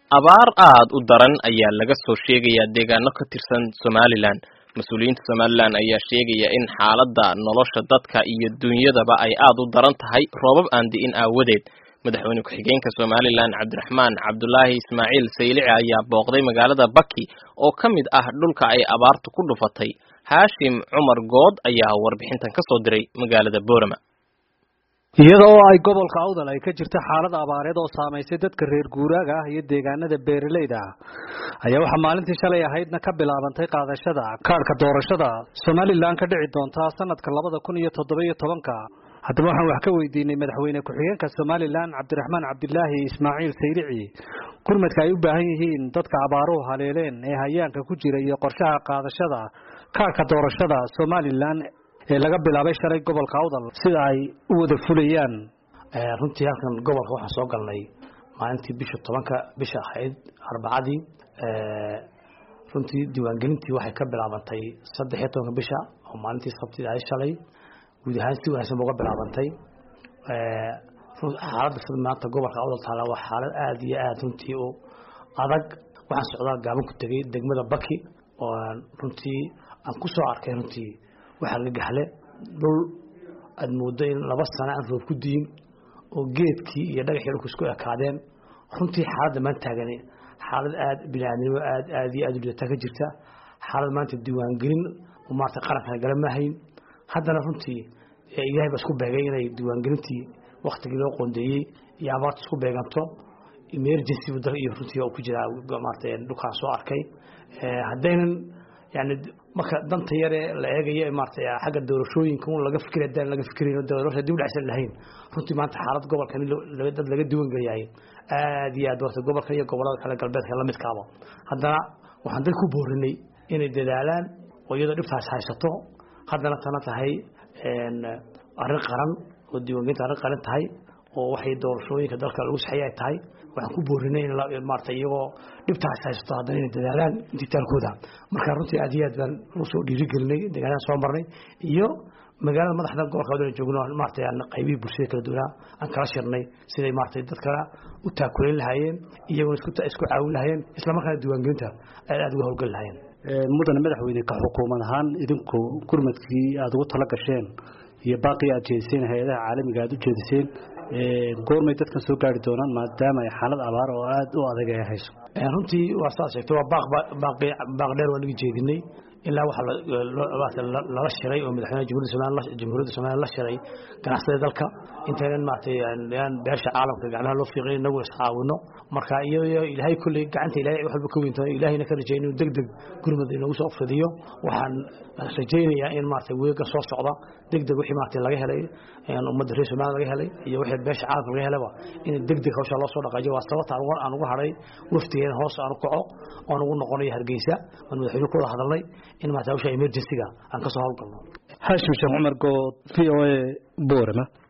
abaar aad u daran ayaa laga soo sheegayaa deegaano ka tirsan somalilan mas-uuliyiinta somalilan ayaa sheegaya in xaaladda nolosha dadka iyo dunyadaba ay aad u daran tahay roobab aan di'in aawadeed madaxweyne ku-xigeenka somalilan cabdiraxmaan cabdulaahi ismaaciil saylici ayaa booqday magaalada baki oo ka mid ah dhulka ay abaartu ku dhufatay haashim cumar good ayaa warbixintan ka soo diray magaalada boorama iyada oo ay gobolka awdal ay ka jirta xaalad abaareed oo saamaysay dadka reer guuraaga ah iyo deegaanada beeralayda ah ayaa waxaa maalintii shalay ahaydna ka bilaabantay qaadashada kaadhka doorashada somalilan ka dhici doontaa sanadka labada kun iyo toddoba iyo tobanka haddaba waxaan wax ka weydiinay madaxweyne ku-xigeenka somalilan cabdiraxmaan cabdilaahi ismaaciil saylici gurmadka ay u baahan yihiin dadka abaaruhu haleeleen ee hayaanka ku jira iyo qorshaha qaadashada kaadhka doorashada somalilan ee laga bilaabay shalay gobolka awdal sida ay u wada fulayaan runtii halkan gobolka waxaan soo galnay maalintii bisha tobanka bisha ahayd arbacadii runtii diiwaangelintii waxay ka bilaabantay saddex iyo tobanka bisha oo maalintii sabtida ahayd shalay guud ahaan si wanaagsan ba uga bilaabantay xaaladda sida maanta gobolka awdal taala waa xaalad aada iyo aada runtii u adag waxaan socdaa gaaban ku tegay degmada baki oo runtii aan ku soo arkay runtii waxaa la gaxle dhul aad mooddo in laba sano aan roob ku diin oo geedkii iyo dhagaxii dhulku isku ekaadeen runtii xaaladda maanta taagani xaalad aad biniaadnimo aad aad iyo aad u lidataa ka jirta xaalad maanta diiwaangelin maarata qarankana gala maahayn haddana runtii ilaahay baa isku beegay inay diiwaangelintii waktigii loo qoondeeyey iyo abaarta isku beeganto emergency dal iyo runtii oo ku jira maarata dhulkaan soo arkay haddaynan yani marka danta yare la eegayo maarata xagga doorashooyinka un laga fikir hadaan laga fikirayn doorasha dib dhacsan lahayn runtii maanta xaalad gobolkan dad laga diiwan geliyahay aad iyo aad horta gobolkan iyo gobolada kale galbeedka lamidkaaba haddana waxaan dad ku boorinay inay dadaalaan oo iyadoo dhibtaas haysato haddana tana tahay arrin qaran oo diiwaangelinta arrin qaran tahay oo waxay doorashooyinka dalka lagu saxeeye ay tahay waxaan ku boorinay in maarata iyagoo dhibtaas haysato haddana inay dadaalaan intitaalkooda marka runtii aad iyo aad baan usoo dhiirigelinay deegaanada soo marnay iyo magaalada madaxda gobolka wadana joogno maarata qaybihii bulshada kala duwanaa aan kala shirnay siday maarata dadkana u taakulayn lahaayeen iyaguna isku caawin lahaayeen islamarkaana diiwaangelinta aad aad uga howlgeli lahaayeen mudane madaxweyne ka xukuumad ahaan idinku gurmadkii aada ugu tala gasheen iyo baaqii aad jeediseen hay-adaha caalamiga aad u jeediseen goormay dadkan soo gaari doonaan maadaama ay xaalad abaar oo aada u adag ay hayso runtii waa saad sheegtay waa baaq baaq dheer waa naga jeedinay ilaa waxaa lala shiray oo madaxweynaha jamhuuriyadda somaliland jamhuuriyadda somaliland la shiray ganacsada dalka intaynan maaragtay aan beesha caalamka gacmaha loo fiiqin inagu iscaawino marka iyo ilaahay kulley gacanta ilaahay wax walba ka weynta ilaahayna ka rajay inuu deg deg gurmad inagu soo fidiyo waxaan rajaynayaa in maaragtay weega soo socda deg deg wixii maaragtay laga helay ummadda reer somaliland laga helay iyo wixii beesha caalamka laga helaba in deg deg hawsha loo soo dhaqaajiyo waa sababta aan ugu hadhay waftigeena hoos aan u kaco oon ugu noqonayo hargeysa aan madaxweyne ku wada hadalnay in maarata hawsha emergency-ga aan ka soo howlgalno haashim sheekh cumar good v o a boorama